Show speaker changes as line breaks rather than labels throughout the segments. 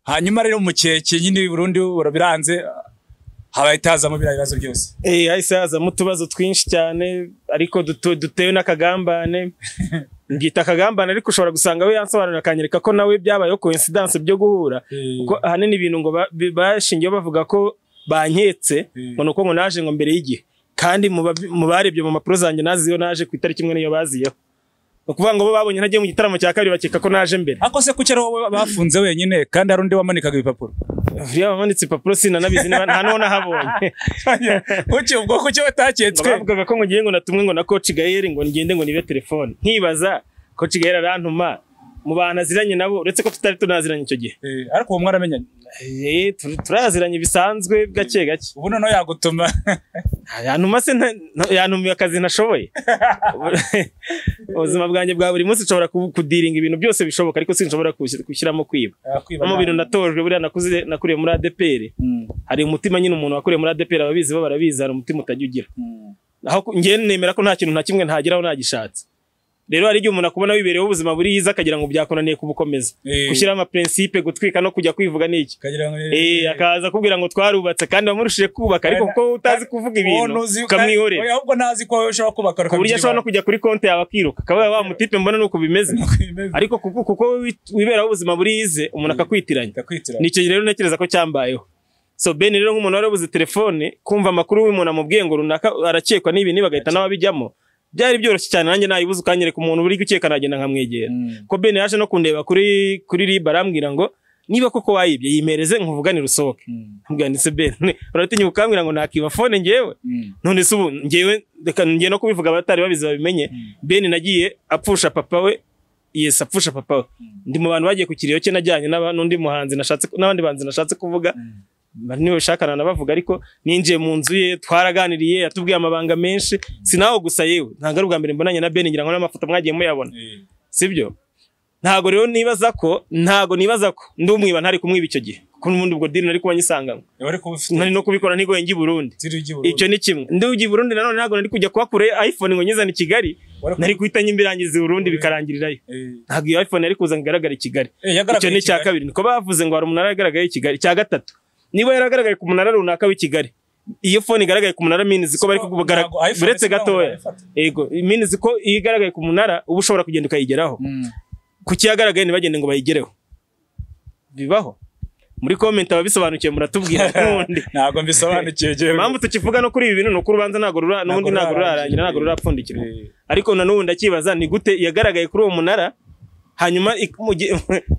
hanyuma rero mu kihe nyine burundu birabiranze hahita hazamo biriya bibazo byose
Eh, hahise hazamo utubazo twinshi cyane ariko dutu- dutewe n'akagambane ngita akagambane ariko ushobora gusanga we yansobanurira akanyereka ko nawe byabayeho coincidence byo guhura kuko ahanini ibintu ngo ba- bi- bashingiyeho bavuga ko banketse
Mm.
ngo ni uko ngo naje ngo mbere y'igihe kandi mu babi- mu barebye mu mpapuro zanjye naziyeho naje ku itariki imwe niyo baziyeho ni ukuvuga ngo bo babonye ntagiye mu gitaramo cya kabiri bakeka ko naje mbere
ako se kuki ari wowe bafunze wenyine kandi hari undi wamanikaga ibipapuro
buriya wamanitse impapuro sinanabizi niba- nta n'uwo nahabonye
kuki ubwo kuki
Ngo
wataketswe
bavugaga ko ngo ngiye ngo natumwe ngo na coach Gael ngo ngende ngo nibe telefone nkibaza coach Gael arantuma mu bantu aziranye nabo uretse ko tutari tunaziranye icyo gihe
Eh, ariko uwo mwaramenyanye
Eh, tur- turaziranye bisanzwe gake gake
ubu noneho yagutuma
Ah, yantuma se nta- nta- yantumiye akazi ntashoboye ubuzima bwanjye bwa buri munsi nshobora ku- kudiringa ibintu byose bishoboka ariko sinshobora kushi- gushyiramo kwiba no mu bintu natojwe buriya nakuze nakuriye muri ADPR
Mm,
hari umutima nyine umuntu wakuriye muri ADPR ababizi bo barabizi hari umutima utajya ugira
mm.
aho ku- njye nemera ko nta kintu na kimwe ntageraho nagishatse rero hari igihe umuntu akubona wibereyeho ubuzima buriyiza akagira ngo byakunaniye kubukomeza
Eh.
gushyiraho amaprincipe gutwika no kujya kwivuga ni iki
Ukagira ngo-
Eh, akaza akubwira ngo twarubatse kandi wamurushije kubaka ariko
Kandi-
kuko utazi kuvuga ibintu
Uwo ntuzi-
ukamwihorera
Oya, ahubwo ntazi ko ushobora kubaka
ku buryo ashobora no kujya kuri konti yawe akiruka akaba wa mutipe mbona ni uko bimeze ariko kuko kuko wowe wi- wiberaho ubuzima buriyize umuntu akakwitiranya
akakwitira
ni icyo rero ntekereza ko cyambayeho so ben rero nk'umuntu wari wabuze telefone kumva amakuru y'umuntu amubwiye ngo runaka arakekwa n'ibi niba agahita nawe abijyamo byari byoroshye cyane nanjye nayibuze ukanyereka umuntu uri gukeka nagenda nkamwegera
Mm.
ko ben yaje no kundeba kuri kuri rib arambwira ngo niba koko wayibye yimereze nkuvuganire usohoke
Mm.
ambwira ndetse ben uratinya ukambwira ngo nakiba fone njyewe
Mm.
none se ubu njyewe reka ngiye no kubivuga abatari babizi babimenye ben nagiye apfusha papa we yes apfusha papa we ndi mu bantu bagiye ku kiriyo cye najyanye n'aba- n'undi muhanzi nashatse n'abandi bahanzi nashatse kuvuga bari niwe bashakana nabavuga ariko ninjiye mu nzu ye twaraganiriye yatubwiye amabanga menshi sinaho gusa yewe ntabwo ari ubwa mbere mbonanye na ben ngira ngo n'amafoto mwagiye muyabona
Eh.
sibyo ntabwo rero nibaza ko ntabwo nibaza ko ndi umwiba ntari kumwiba icyo gihe kuko n'ubundi ubwo dini nari kuba nyisanganywe
Wari kuba ufite
nari no kubikora ntigoye njye i Burundi
tiri ujya i Burundi.
icyo ni kimwe ndi ujya i Burundi nanone ntabwo nari kujya kuba kure iPhone ngo nyizane i Kigali
Wari kuba-
nari guhita nyimbirangiza i Burundi bikarangirirayo
Eh.
ntabwo iyo iPhone yari kuza ngo igaragare i Kigali
Eh, yagaragaye
icyo ni icya
i Kigali.
kabiri niko bavuze ngo hari umunara yagaragaye i Kigali icya gatatu niba yaragaragaye ku munara runaka w'i Kigali iyo fone igaragaye ku munara minizi ko bari
Ntabwo-
kugaragara
ntabwo iPhone
uretse
isa nkaho
gatoya
yayifata.
yego minizi ko iyo igaragaye ku munara uba ushobora kugenda ukayigeraho
Mm.
ku kiyagaragaye ntibagende ngo bayigereho bibaho muri comment ababisobanukiye muratubwira n'ubundi
ntabwo mbisobanukiye Jerry.
impamvu tukivuga no kuri ibi bintu ni uko urubanza ntabwo rura n'ubundi ntabwo rurarangira ntabwo rurapfundikirwa ariko na n'ubu ndakibaza ni gute yagaragaye kuri uwo munara hanyuma ik- mu gihe-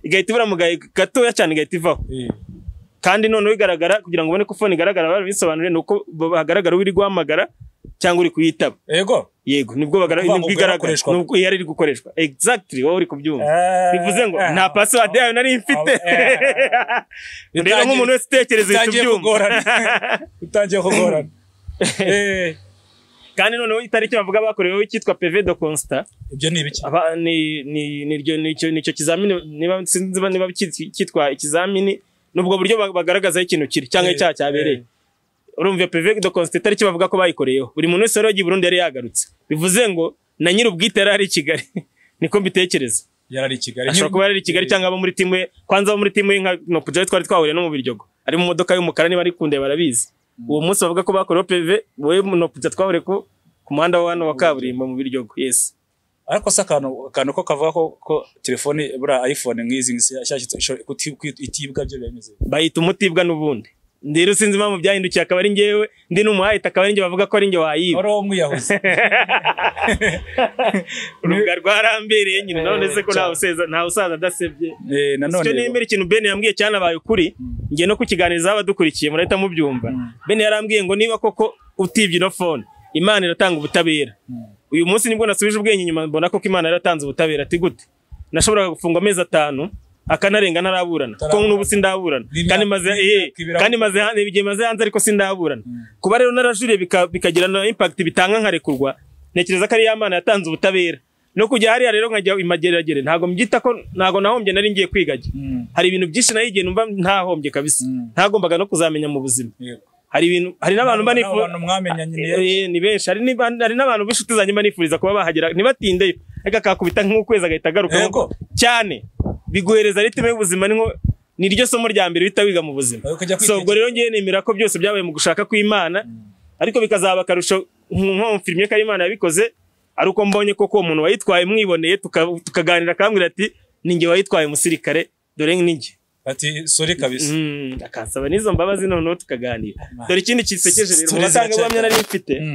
igahita ibura mu gahe gatoya cyane igahita ivaho
Eh.
kandi noneho igaragara kugira ngo ubone ko fone igaragara barabisobanure ni uko bo- hagaragara uri guhamagara cyangwa uri kuyitaba
yego
yego nibwo bagara
Ukuvuga ngo
nibwo
ubwo
igaragara
yarakoreshwaga.
nubwo yari iri gukoreshwa exactly wowe uri kubyumva
Eh,
bivuze ngo
eh.
nta password yayo nari mfite
Eh.
rero nk'umuntu wese utekereza uhita
utangiye
ubyumva
kugorana utangiye kugorana Eh,
kandi noneho itariki bavuga bakoreweho icyitwa PV de constat
ibyo ni ibiki
aba ni ni ni iryo- ni icyo ni icyo kizamini niba sinzi ba- niba kitwa- kitwa ikizamini nubwo buryo ba- bagaragaza aho ikintu kiri cyangwa
Eh,
icyaha cyabereye urumva iyo PV de constat itariki bavuga ko bayikoreyeho buri muntu wese wari wagiye i Burundi yari yagarutse bivuze ngo na nyir'ubwite yari ari i Kigali niko mbitekereza
yarari i Kigali
ashobora kuba yari i Kigali cyangwa abo muri timu ye kwanza abo muri timu ye nka Nopujayo twari twahuriye no mu Biryogo ari mu modoka y'umukara niba ari kundeba barabizi uwo munsi bavuga ko bakoreyeho PV wowe Nopujayo twahuriye ku ku muhanda wa hano wa kaburimbo mu Biryogo yes
ariko se akantu akantu ko kavuga ko ko telefone buriya iphone nk'izi ngizi yashyashye ishobora kuti- kuti- itibwa byo bimeze
bahita umutibwa n'ubundi ndero sinzi impamvu byahindukiye akaba ari njyewe ndi n'umuhayita akaba ari njye bavuga ko ari njye wayiba
wari uwo mwiyahuzi
urubuga rwarambereye nyine none se ko
Eh,
nta
cyane.
usaza nta usaza adasebye
Eh, nanone
icyo nemera ikintu Ben yambwiye cyanabaye ukuri njye no kukiganiriza abadukurikiye murahita mubyumva Ben yarambwiye ngo niba koko utibye ino phone Imana iratanga ubutabera uyu munsi nibwo nasubije ubwenge inyuma mbona ko Imana yaratanze ubutabera ati gute nashoboraga gufungwa amezi atanu akanarenga ntaraburana ko n'ubu sindaburana
Ni
kandi
imyaka-
maze
ni
eh,
imyaka ibiri
kandi maze hanze igihe maze hanze ariko sindaburana kuba rero narajuriye bika- bikagira na impact bitanga nkarekurwa ntekereza ko ari ya Mana yatanze ubutabera no kujya hariya rero nkajya imageragere ntabwo mbyita ko ntabwo nahombye nari ngiye kwigajya
Mm.
hari ibintu byinshi nayo igihe numva ntahombye kabisa
Mm.
ntagombaga no kuzamenya mu buzima
Yego.
hari ibintu hari n'abantu mba
Nabo- nabo
nifuza
bantu mwamenyanye ni-
Eh, ni benshi hari n'iba- hari n'abantu b'inshuti zanjye mba nifuriza kuba bahagera ntibatindeyo ariko akakubita nk'ukwezi agahita agaruka
Yego.
cyane biguhereza ritime y'ubuzima ni nko- ni ryo somo rya mbere uhita wiga mu buzima
Aho kujya
so ubwo
kwitekerezaho
rero ngewe nemera ko byose byabaye mu gushaka kw'imana ariko bikazaba akarusho nko mu filime ko imana yabikoze ari uko mbonye koko uwo muntu wayitwaye mwiboneye tuka- tukaganira akambwira ati ni njye wayitwaye umusirikare dore ni njye
ati sori kabisa
Mm, akansaba n'izo mbabazi noneho tukaganira
Imana.
dore ikindi kisekeje rero mu
Stories
batangabuhamya
iracyari-
nari mfite
Mm.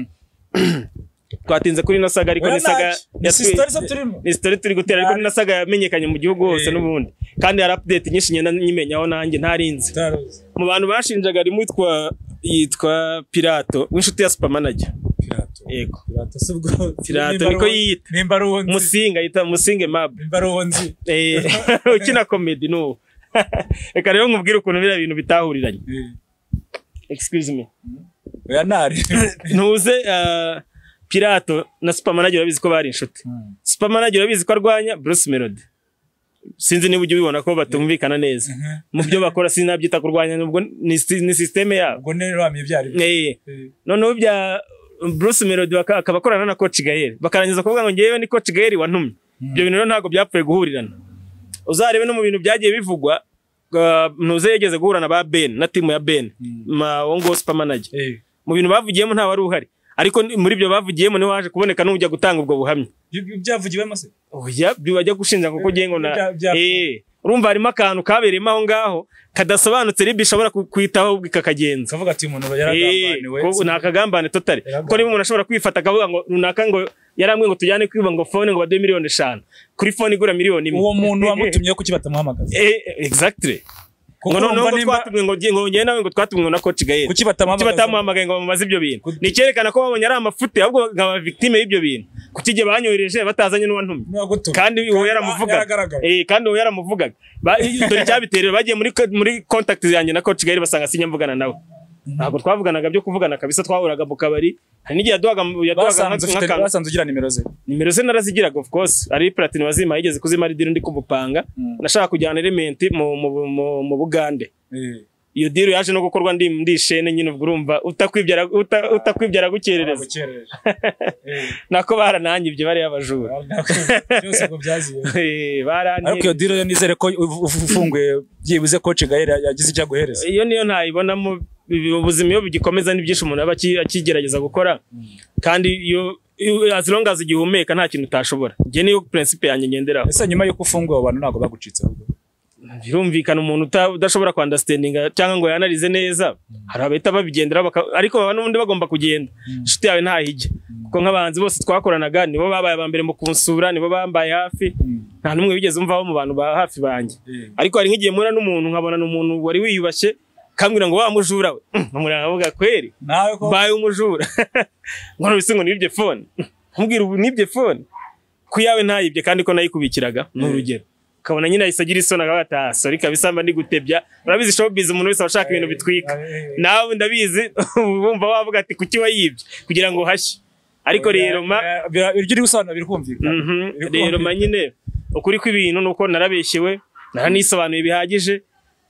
twatinze kuri ino saga ariko
Oya
ni saga
ntacyo. Ni
yatwi-
sitori zo turimo
ni sitori turi gutera ariko ni na saga yamenyekanye mu gihugu hose
Eh.
n'ubundi kandi hari update nyinshi ngenda nyimenyaho nanjye ntarinzi
Utaruzi.
mu bantu bashinjaga harimo uwitwa yitwa pirato w'inshuti ya supermanager
Pirato.
yego
Pirato si ubwo
Pirato
nimba
niko
ari uwo-
yiyita.
nimba ari uwo nzi.
musinga yita musinge mab
nimba ari uwo nzi
Eh, ukina komedi n'ubu reka rero nkubwire ukuntu biriya bintu bitahuriranye
Eh.
excuse me
oya ntari
ntuze ah, pirato na supermanager urabizi ko bari inshuti
Mm.
supermanager urabizi ko arwanya bruce melody sinzi niba ujya ubibona ko batumvikana neza
Mhm.
mu byo bakora sinabyita kurwanya nubwo ni, si- ni systeme yabo
ubwo nero wamye byari
Eh, noneho bya bruce melody baka- akaba akorana na coach gael bakarangiza kuvuga ngo ngewe ni coach gael wantumye ibyo bintu rero ntabwo byapfuye guhurirana uzarebe no mu bintu byagiye bivugwa ah, ntuze yigeze guhura na ba ben na timu ya ben ma wo ngo supermanager
Eh.
mu bintu bavugiyemo nta wari uhari ariko ni- muri ibyo bavugiyemo niho waje kuboneka n'ujya gutanga ubwo buhamya
Ibyo byavugiwemo se
oya bajya gushinja ngo kugira ngo na
Bya- bya-
Eh, urumva harimo akantu kabereyemo aho ngaho kadasobanutse rib ishobora ku- kwitaho kakagenza
ukavuga ati uyu muntu
Eh,
yaragambaniwe
ko ni akagambane totari
Yaragambaniwe.
ko niba umuntu ashobora kwifata akavuga ngo runaka ngo yarambwiye ngo tujyane kwiba ngo fone ngo baduhe miliyoni eshanu kuri fone igura miliyoni imwe
uwo muntu wamutumye kuki batamuhamagaza
Eh, exactly ngo
kuko
noneho
urumva
ngo
nimba
twatumwe ngo ngiye- ngo njye nawe ngo twatumwe na coach gael
kuki
kuki
batamuhamagaza
batamuhamagaye ngo bamaze ibyo bintu
Kuki-
ni icyerekana ko babonye ari amafute ahubwo bakaba victime y'ibyo bintu kuki igihe banyohereje batazanye n'uwantumye
Niba gutumye.
kandi uwo yaramuvugaga
yaragaragaye.
eh kandi uwo yaramuvugaga Ba- dore icyabiterera bagiye muri muri contact yanjye na coach Gael basanga sinya mvugana nawe ntabwo twavuganaga byo kuvugana kabisa twahuraga mu kabari hari n'igihe yaduhaga yaduhaga
basanze
nka-
ufite-
nk'akantu
basanze ugira nimero ze
nimero ze narazigiraga of course ari platine wazima yigeze kuzima ari diri ndi kumupanga
Mm.
nashaka kujyana element mu mu, mu, mu bugande iyo diri yaje no gukorwa ndi ndi shene nyine ubwo urumva utakwibyara uta- utakwibyara gukerereza
Gukerereza. Eh,
nako barananyibye bariya abajura
byose ngo byaziye
Eh, baranyibye.
ariko iyo diro yo nizere ko uv- uv- ufunguye byibuze koci gahera yagize icyo aguhereza
iyo niyo ntayibonamo ibi- ubuzima iyo bugikomeza ni byinshi umuntu aba aki- akigerageza gukora kandi iyo iyo- as long as igihumeka nta kintu utashobora njye niyo principe yanjye ngenderaho
ese nyuma y'uko ufunguye abo bantu ntabwo bagucitse ahubwo
birumvikana umuntu uta- udashobora ku understanding cyangwa ngo yanarize neza hari abahita babigendera baka- ariko baba n'ubundi bagomba kugenda inshuti yawe ntahijya kuko nk'abahanzi bose twakoranaga nibo babaye aba mbere mu kunsura nibo bambaye hafi nta n'umwe wigeze umvaho mu bantu ba hafi banjye
Eh.
ariko hari nk'igihe mpura n'umuntu nkabona ni umuntu wari wiyubashye kambwira ngo wa mujura we nkamureba nkavuga kweri
nawe ko
mbaye umujura ngo nubise ngo nibye fone nkubwira ubu nibye fone ku yawe ntayibye kandi ko nayikubikiraga ni urugero ukabona nyine ahise agira isoni akavuga ati "Ah, sorry kabisa mba ndi gutebya urabizi showbiz umuntu wese aba ashaka ibintu bitwika
Eh, eh,
nawe ndabizi wumva wavuga ati kuki wayibye kugira ngo uhashye ariko rero ma
eh, bira- iryo uri gusobanura biri kumvikana
Mhm.
Biri
rero
kumvikana.
ma nyine ukuri kw'ibintu ni uko narabeshyewe naranisobanuye bihagije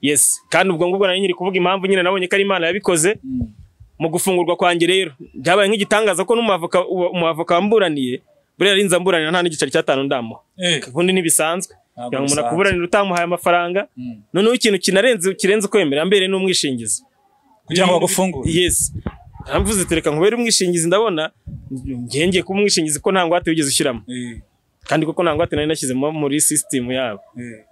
yes kandi ubwo ngubwo nari nkiri kuvuga impamvu nyine nabonye ko ari imana yabikoze
Mm.
mu gufungurwa kwanjye rero byabaye nk'igitangaza ko n'umwavoka uwo- umwavoka wamburaniye buriya nari nzamburanira nta n'igiceri cy'atanu ndamuha
Eh,
ubundi ntibisanzwe
Ntabwo
kugira ngo umuntu
bisanzwe.
akuburanire utamuhaye amafaranga
Mm.
noneho ikintu kinarenze kirenze ukwemera mbere n'umwishingizi
kugira ngo bagufungure
yes naravuze ati reka nkubere umwishingizi ndabona ngengeye kuba umwishingizi ko nta ngwate wigeze ushyiramo
Eh,
kandi koko nta ngwate nari nashyizemo muri sisitemu yabo
eh.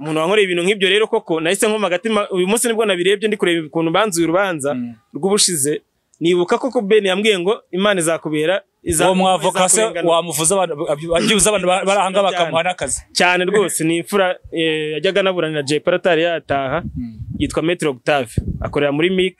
umuntu wankoreye ibintu nk'ibyo rero koko nahise nkoma agatima uyu munsi nibwo nabirebye ndi kureba ukuntu banzuye urubanza
Mm.
rw'ubushize nibuka koko Ben yambwiye ngo imana izakubera iza-
uwo mwavoka se
izakurengana."
wamuvuza abantu ba- byibuze abantu ba- barahanga bakamuha n'akazi
cyane rwose ni imfura eh, yajyaga anaburanira Jay Polly atari yataha yitwa Maître Octave akorera muri MIC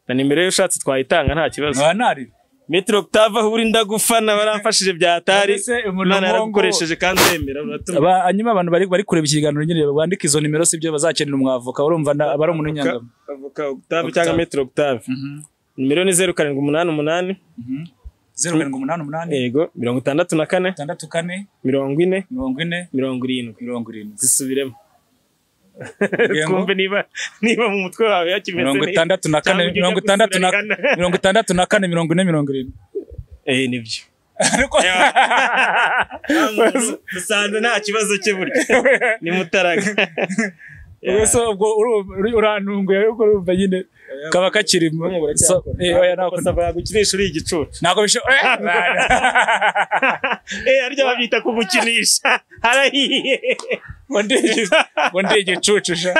na nimero ye ushatse twayitanga nta kibazo
nkaba ntari
Maître Octave aho uri ndagufana waramfashije bya atari
Mbese umuntu
imana
wongo-
yaragukoresheje kandi uremera uratuma
Aba- hanyuma abantu bari bari kureba ikiganiro nyine bandika izo nimero sibyo bazakenera umwavoka urumva na- aba ari umuntu w'inyangamo
avoka Octave cyangwa Maître Octave nimero ni zeru karindwi umunani umunani
zeru karindwi umunani umunani
yego mirongo itandatu na kane
itandatu kane
mirongo ine
mirongo ine
mirongo irindwi
mirongo irindwi
zisubiremo
Yego.
twumve niba niba mu mutwe wawe yakimeze
mirongo
neza
itandatu na kane
Cyangwa ujya
mirongo
gusura
itandatu na
Rihanna.
mirongo itandatu na kane mirongo ine mirongo irindwi
eh nibyo
ariko
dusanze nta kibazo cye burya ni mutaraga
ubwo so ubwo uru- urantunguye ariko urumva nyine kaba kakiri mu- so- eh, oya, ntabwo-
gukinisha uri igicucu
ntabwo bisho- eh, bana.
eh aryo babyita kugukinisha harahiye
ngo ndi igi- ngo ndi igicucu sha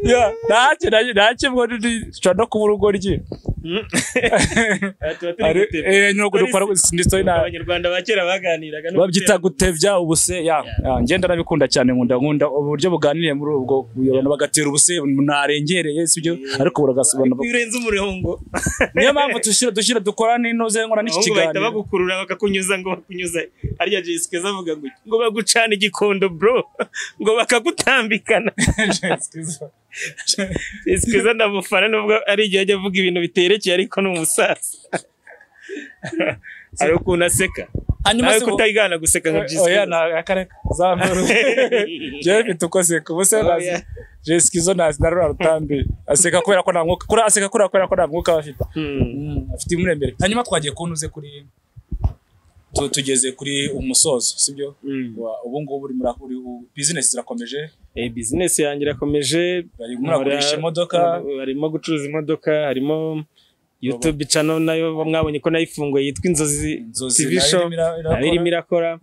Ya, ntacyo na- ntacyo ubwo ndi- nshobora no kuba urugoryi
Mm. Aha tuba turi
Ari-
gutebya.
eh, no dukora ni story na-
abanyarwanda ba kera baganiraga no
babyita
gutebya.
gutebya ubuse ya ya, ngenda nabikunda cyane nkunda nkunda uburyo buganiriye muri ubwo abantu bagatera ubuse narengereye sibyo ariko buragasobanura
birenze umurongo
niyo mpamvu dushyira dushyira dukora n'inoze nkora n'iki
ahubwo bahita
kiganiro
bagukurura bakakunyuza ngo bakunyuze arya jisike avuga gutya ngo bagucane igikondo bro ngo bakagutambikana jisike ndamufana nubwo ari igihe ajya avuga ibintu biterekeye ariko ni umusaza hari ukuntu aseka
hanyuma
nawe
si
kutayigana guseka nka jisike
oya na akareka zamuru jewe mfite uko aseka ubuse nazi
Oya.
jeski zo nazi na rura rutambi aseka kubera ko nta mwuka kuri aseka kubera kubera ko nta mwuka aba afite
Hmm.
Mm, afite imuremere hanyuma twagiye kuntuze kuri tu- tugeze kuri umusozo sibyo
Hmm.
Wa- ubu ngubu uri muri uri u- business zirakomeje
Eh, bizinesi yanjye irakomeje
bari muragurisha
Mura-
imodoka
harimo gucuruza imodoka harimo youtube channel nayo mwabonye ko nayifunguye yitwa inzozi
inzozi
TV show nayo irimo
irimo
irakora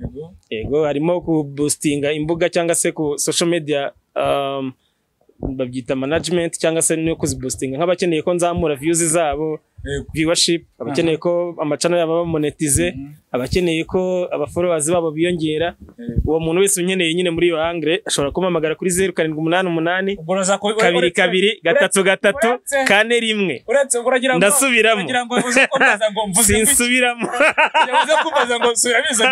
yego harimo kubustinga imbuga cyangwa se ku social media um, babyita management cyangwa se no kuzibustinga nk'abakeneye ko nzamura views zabo viewership abakeneye ko amacana yabo bamonetize abakeneye ko abafollowers babo biyongera uwo muntu wese unyeneye nyine muri iyo angle ashobora kumpamagara kuri zeru karindwi umunani umunani kabiri kabiri gatatu gatatu
uretse-
kane rimwe
uretse ubwo uragira ngo
Ndasubiramo.
uragira ngo uze kumbaza ngo mvuze iki?
sinsubiramo
Uragira ngo uze kumbaza ngo subiramo izo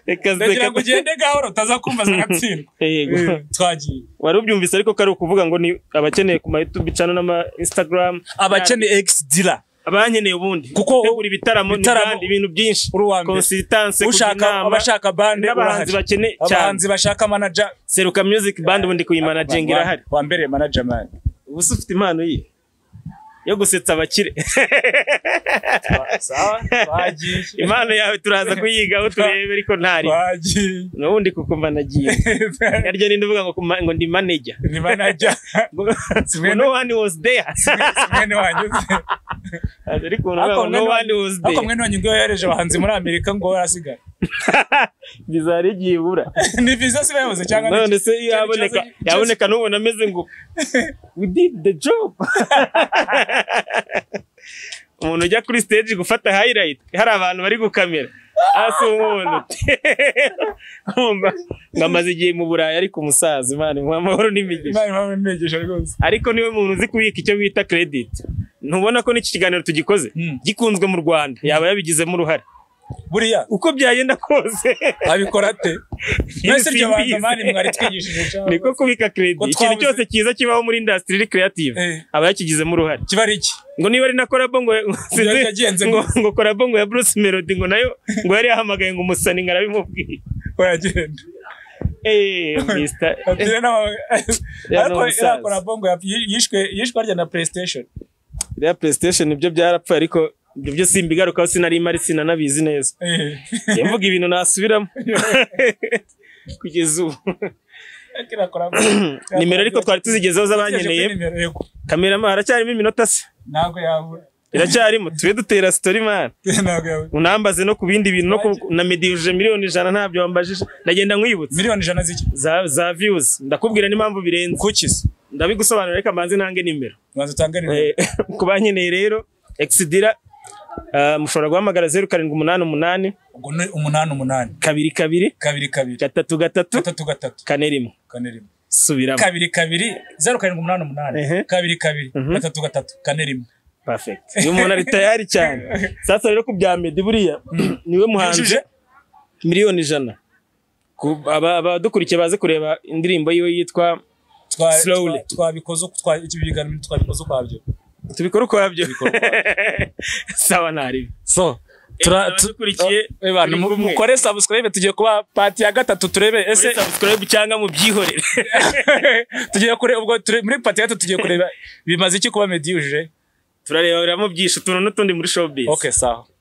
reka
ndagira
reka
ngo ugende gahoro utaza kumbaza agatsindwa
yego
Eh, twagiye
wari ubyumvise ariko ko ari ukuvuga ngo ni abakeneye ku ma YouTube channel n'ama Instagram
abakeneye ex dealer
abankeneye ubundi
Kuko
gutegura ibitaramo
ibitaramo-
n'ibindi ibintu byinshi
uri uwa mbere
consultance
ushaka abashaka bande
n'abahanzi
urahari.
bakeneye cyane
abahanzi bashaka manager
seruka music band ubundi kuyimanaginga
Wa-
irahari
wa mbere manager man
ubu se ufite impano ye yo gusetsa abakire
sawa twagiye
impano yawe turaza kuyigaho turebe ariko ntari
twagiye
n'ubundi kuko managinga naryo ni ndavuga ngo kuma- ngo ndi manager
ni manager
ngo no one was there
mwene wanyuze
ariko
Ariko
ngo no
mwene
one was
ariko
there
mwene wanyu ubwo yohereje abahanzi muri amerika ngo barasigara
bizari igihe ibura
ni viza si bayoboze cyangwa ni
none
iki?
se iyo
Cyari
yaboneka
ikibazo- ikibazo-
yaboneka n'ubona ameze ngo we did the job umuntu ujya kuri stage gufata highlight hari abantu bari gukamera hasi umuntu ngamaze igihe mu burayi ariko umusaza imana imuha amahoro n'imigisha
Imana imuhe imigisha rwose
ariko niwe muntu uzi kubika icyo bita credit ntubona ko n'iki kiganiro tugikoze
Mm.
gikunzwe mu rwanda yaba yabigizemo uruhare
buriya
uko byagenda kose
abikora ate mwese iryo banza mani mwari twigishije cyangwa-
niko kubika credit
Ko
ikintu
twabuze-
cyose cyiza kibaho muri industry iri creative
Eh,
aba yakigizemo uruhare
kiba ari iki
ngo niba ari na korabo ngo sinzi
yagenze
ngo
ngo-
ngo korabo ngo ya Bruce Melody ngo nayo ngo yari yahamagaye ngo umusani ngarabimubwiye
uragenda
eh Mr
Atire n'aba-
Ya ni
ariko
umusaza.
iriya korabongo ya- yishwe yishwe harya na playstation
ya PlayStation ibyo byarapfuye ariko ibyo byo simbigarukaho sinari mari sinanabizi neza
Eh,
yamvuga ibintu nasubiramo kugeza ubu
kiriya Korabongo.
nimero ariko twari tuzigezeho z'abankeneye
Tugejeje kuri nimero, yego.
kamera ma haracyarimo iminota se
ntabwo yabura
iracyarimo tube dutera story man
ntabwo yabura
unambaze no ku bindi bintu no ku- na mediyuje miliyoni ijana ntabyo wambajije ndagenda nkwibutsa
miliyoni ijana z'iki
za, za views ndakubwira n'impamvu birenze
kukizi
ndabigusobanurira reka mbanze nange nimero
banza utange nimero
Eh, ku bankeneye rero exidira ah, mushobora guhamagara zeru karindwi umunani umunani
ubwo ni umunani umunani
kabiri kabiri
kabiri kabiri
gatatu gatatu
gatatu gatatu
kane rimwe
kane rimwe
subiramo
kabiri kabiri zeru karindwi umunani umunani
Ehe.
kabiri kabiri
Mhm.
gatatu gatatu kane rimwe
perfect uyu muntu ari tayari cyane sasa rero ku bya medi buriya niwe muhanzi
yujuje
miliyoni ijana Ku- aba- abadukurikiye baze kureba indirimbo yiwe yitwa
Twa-
Slowly.
twa- twabikoze uko- twa- iki biganiro twabikoze ukwabyo
tubikore ukwabyo sawa ntaribi
so
tura- tu- abadukurikiye,
Eh, bantu,
turi
mu-
kumwe.
mukore subscribe tugiye kuba pati ya gatatu turebe ese
kuri subscribe cyangwa mubyihorere
tugiye kureba ubwo ture- muri pati ya gatatu tugiye kureba bimaze iki kuba mediyuje
turareberamo byinshi utuntu n'utundi muri showbiz
okay sawa